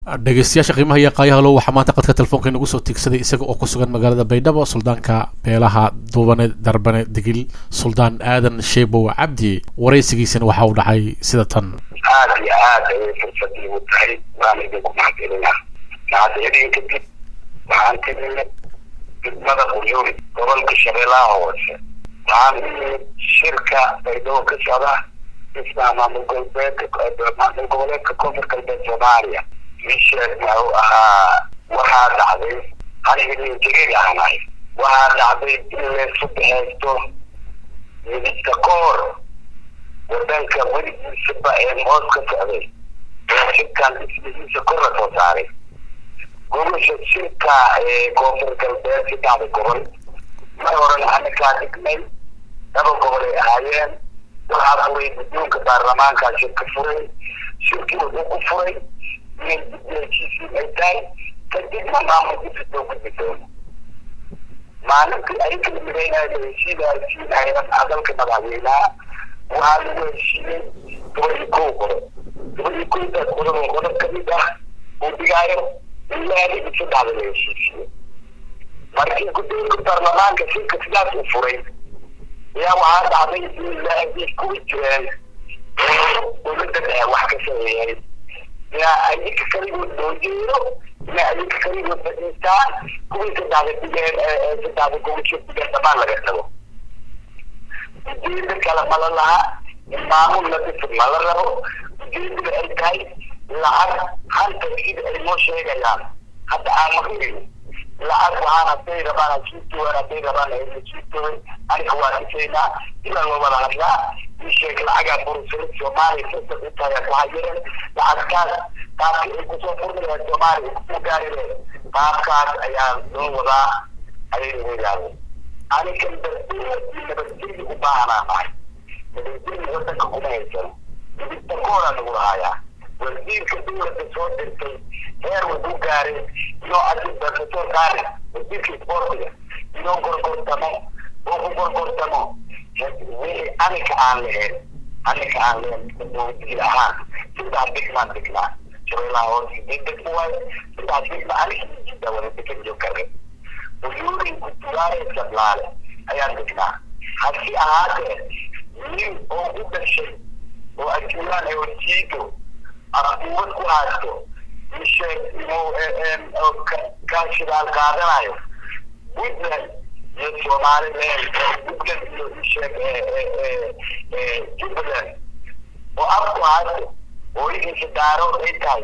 dhegeystayaasha qiimaha iyo qaayahalo waxaa maanta qadka telefoonka inagu soo tiigsaday isaga oo ku sugan magaalada baydhabo suldaanka beelaha duubane darbane digil suldaan aadan sheebow cabdi waraysigiisana waxa uu dhacay sida tan aada iyo aad ayay fursad iigu tahay waana idinku mahadcelina mahadcelin kadib waxaan ka nimid degmada quyuuri gobolka shabeellaha hoose waxaan u nimid shirka baydhabo ka socda dhismaha maamul goboleedka maamul goboleedka koonfur galbeed soomaaliya misheed wuxuu ahaa waxaa dhacday aniga nin jariir ahnahay waxaa dhacday in laysu baxeysto midibka ka hor wadanka weligiisaba ee hoos ka socday ee shirkan dhismihiisa kor la soo saaray gobosha shirka ee koonfur galbeed saddexda gobol mar horena anakaa dhignay laba gobol ay ahaayeen waxaa furay guddoonka baarlamaankaa shirka furay shirkii wuxuu ku furay inay ay tahay kadibna maamul guddi loo gudbi doono maalintii ay kala midaynayo heshiida heshiinaynan dalka madaxweynaha waxaa lagu heshiiyey toban iyo kow qodob toban iyo kowdaas qodob oo qodob kamid ah uu dhigaayo ilaa lix iyo saddexda la heshiisiyo markii guddoonka baarlamaanka shirka sidaas u furay ayaa waxaa dhacday in la kuwi jireen oo dowladda dhexe wax ka sameeyay yaa ayinka kaligood loo jeedo ina ayinka kaligood fadhiistaan kuwii saddexda digeen saddexda gobosho digeen dhamaan laga tago ujeeda kale mala laha maamul la dhisi ma la rabo ujeedada ay tahay lacag hanta sida ay noo sheegayaan hadda aan maqlin lacag waxaan hadday rabaan hasiitooan hadday rabaan hasiitooan aniga waa dhisaynaa ilaa loo wada hadlaa isheeg lacagaa burusada soomaaliya sasa u tahay ku hayeen lacagtaas qaabka ay kusoo furmi lahayd soomaaliya kusoo gaari lahayd qaabkaas ayaa loo wadaa ayay ugu yaadeen anigan dadweyne iyo nabadgelyo u baahanaa nahay nabadgelyo wadanka kuma haysano midibta kooraa nagu lahayaa wasiirka dowladda soo dirtay heer wuxuu gaaray inoo adinta kasoo saare wasiirka isboortiga inoo gorgortamo oo ku gorgortamo wixii anika aan lahayn anika aan lahayn dowladil ahaan saddex degmaan degnaa shabeellaha hoose degdeg waaye saddex degma anika jidda wada degan joogare uyuurin kutuwaare sablaale ayaan degnaa hasi ahaatee nin oo u dhashay oo ajuulaan ee wajiido arkuubad ku haysto isheeg inuu ka shidaal qaadanayo puntland iyo somaliland puntland iyo isheeg jubbaland oo afku haysto hooyadiisa daarood ay tahay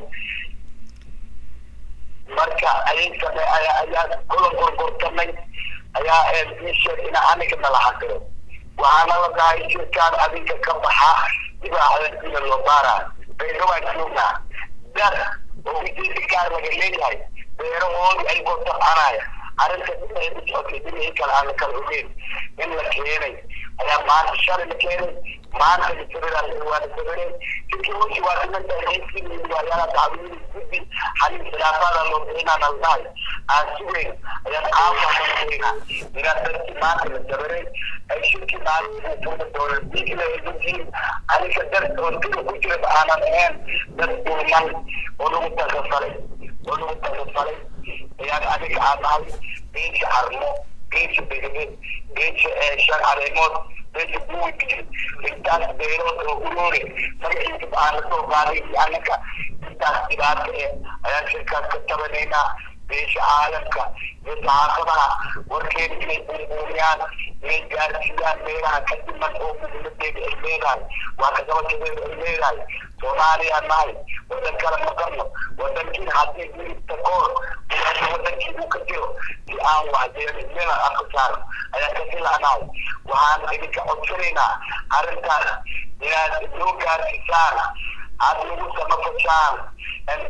marka ayay same ayaa kula gorgortamay ayaa isheeg ina aniga nala xaqiro waxaana la dhahay shirkaan adinka ka baxa dibaaxdan ina loo baaraa beerowaan joognaa dad oo ujeeda gaar laga leeyahay beerahoodii ay gotabcanaya arrinta dhinacay u socotay dhinacii kale aan la kala ogeyn in la keenay ayaa maanta shalay la keenay maanta lasabiraan waa la sabireen sidkii wixii waa dhimanta haysiin waayaala dacwiyada guddi xalin khilaafada loo bixinaa la dhahay aan sugeyn ayaan aafahaynaa ilaa dadkii maanta la sabiray ay shirkii maalintii furda doonan diigla yihiin aniga dad oo dida ku jira aanan ahayn dad dulman oo lagu takafalay oo lagu takafalay ayaan aniga aan nahay beesha carmo beesha begede beesha shan caleemood beesha buwigi intaas beerood oo uroore magaciisa aan lasoo qaaday anaga intaas dhibaata eh ayaan shirkaas ka tabanaynaa beesha caalamka iyo saxaafadaha warkeeda inay buunbuuniyaan inay gaarsiiyaan meelaha ka dhiman oo muhiimadeeda ay leedahay waa kagabashadeeda ay leedahay soomaaliya nahay wadan kale maqarno wadankiin haddii milibta koor wadankii uu ka jiro si aan waxjeelimena afka saarno ayaan ka filanahay waxaan idinka codsanaynaa arrintaas inaad noo gaarsiisaan aad nagu samafashaan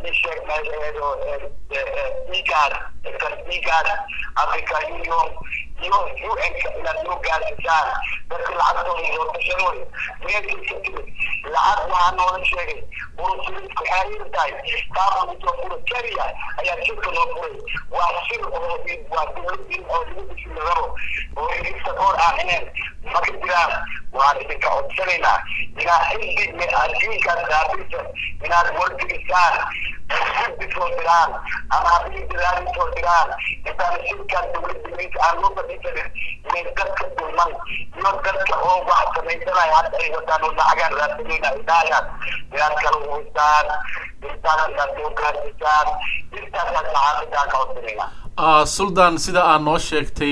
isheeg dhiigaas kan dhiigaas africa union iyo un-ka inaad soo gaarsiisaan dadka lacagtooda loo tashanoy meelkay ka timid lacag waxaa noola sheegay burusulisku xaarir tahay taabusoo fura keliya ayaa shirka loo furay waa shir oo waa dowladin oo lagu dhismi rabo oo idinka koor aamineen ma ka jiraan waan idinka codsanaynaa inaad xilli adduunkaas raabisa inaad wargelisaan guddi soo diraan ama haddii diraadi soo diraan intaan shirkan dowladda idinka aan loo fadhiisanin inay dadka dulman iyo dadka oo wax samaysanaya hadda ay wataan oo lacagaan raadsanayna ay dhahayaan inaad kala uwisaan intaas inaad soo gaarsiisaan intaasaan saxaafadaan ka codsanaynaa suldan sida aad noo sheegtay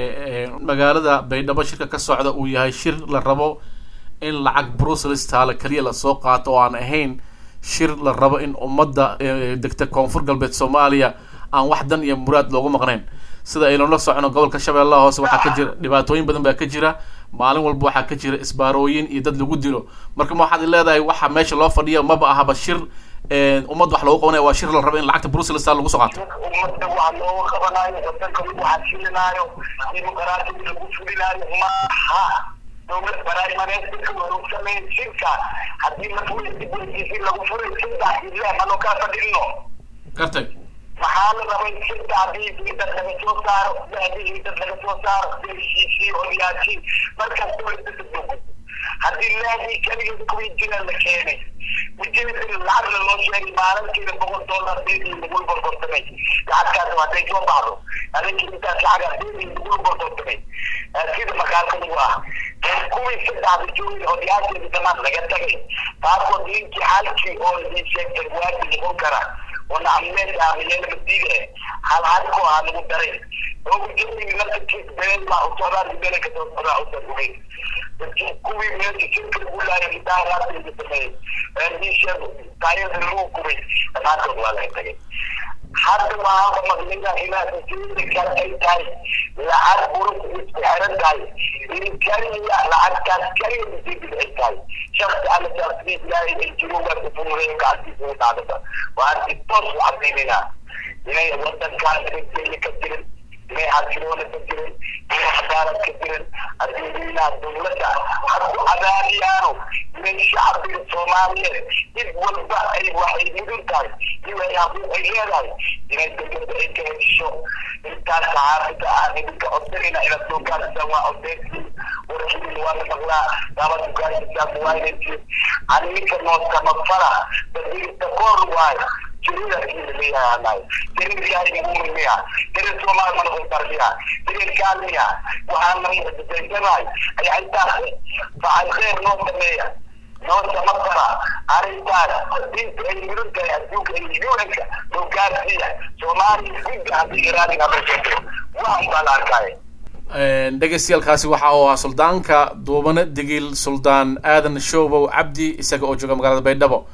magaalada baydhabo shirka ka socda uu yahay shir la rabo in lacag brussels taale keliya lasoo qaato oo aan ahayn shir la rabo in ummadda degta koonfur galbeed soomaaliya aan wax dan iyo muraad loogu maqnayn sida aynu la socono gobolka shabeellaha hoose waxaa ka jira dhibaatooyin badan baa ka jira maalin walba waxaa ka jira isbaarooyin iyo dad lagu dilo marka ma waxaad leedahay waxa meesha loo fadhiya maba ahaba shir ummad wax loogu qabanaya waa shir la rabo in lacagta brussels taale lagu soo qaato ummadda wax looga qabanayo wadanka lagu xasilinaayo dimuqraatiyada lagu fulinaayo maaha dowlad baraamaneyska lagu sameyn shirka haddii masuuliyadda lagu furay saddex ile manoo kaa fadhino gartay maxaa la rabay shirka haddii dad laga soo saaro haddii dad laga soo saaro heshiisii odayaashii markaas dowladda dadoogo haddii laadii keligeed kuwii jira la keenay ujeedada lacagna loo sheegay maalintiina boqol dollar deedii lagula borbortamay lacagtaas hadday soo baxdo adinka intaas lacaga deedii lagula borbortamay sida makaalka lagu ah kuwii saddexda joogay odayaasheeda dhammaan laga tagay taasoo ninkii halkii oo idin sheegtay waadi noqon kara oo nacmeed aamiyeena madiida hal halkoo ah lagu daray oo ujeedadii naftarkiis been baa u socdaan been ka soo socdaa u sargubay kuwii meesha shirka lagu laayay idaaraadayda sameeyey diisheed taayada lagu gubay dhammaantood waa laga tagay hadda waxaaba maqlida inaad ujeedada kale ay tahay lacag burus isku xiran tahay in kaliya lacagtaas kaliya ujeedada ay tahay shaksi alla shaksiis ilaahay ay jiro waa kufurureeyo gacantiisa u dhacdata waan si toos u cadaynayna inay wadankaan nabadgelyo ka jirin inay xasiloona ka jirin inay cadaalad ka jirin adduunyada dowladda hadku cadaadiyaano inay shacbiga soomaaliyeed cid walba ay waxay mudun tahay inay haquuq ay leedahay inay dowladda ay ka hesho intaas saxaafida aan idinka codsanayna inaad soo gaarsiisaan waa codeysiin warkiina waa la maqlaa daabad ugaarsiisaan muwaayinaysiin aninka noo samafala badiirta koor waayo jirida leeyahay jirid ilaahay ugu miya jirid soomaali mana u tarbiya jirid kaalmiya waxaana mucjisaysanahay ayaa intaas facay khayr noo sameeya noo samafala arrintaas diinta ay mudan tahay adduunka ay un-ka loo gaarsiiya soomaaliya gudda haddii iraadin habeesato waxan baa la arkaya dhegeystayaaalkaasi waxa uu ahaa suldaanka duubane digil suldaan aadan shoobow cabdi isaga oo jooga magaalada baydhabo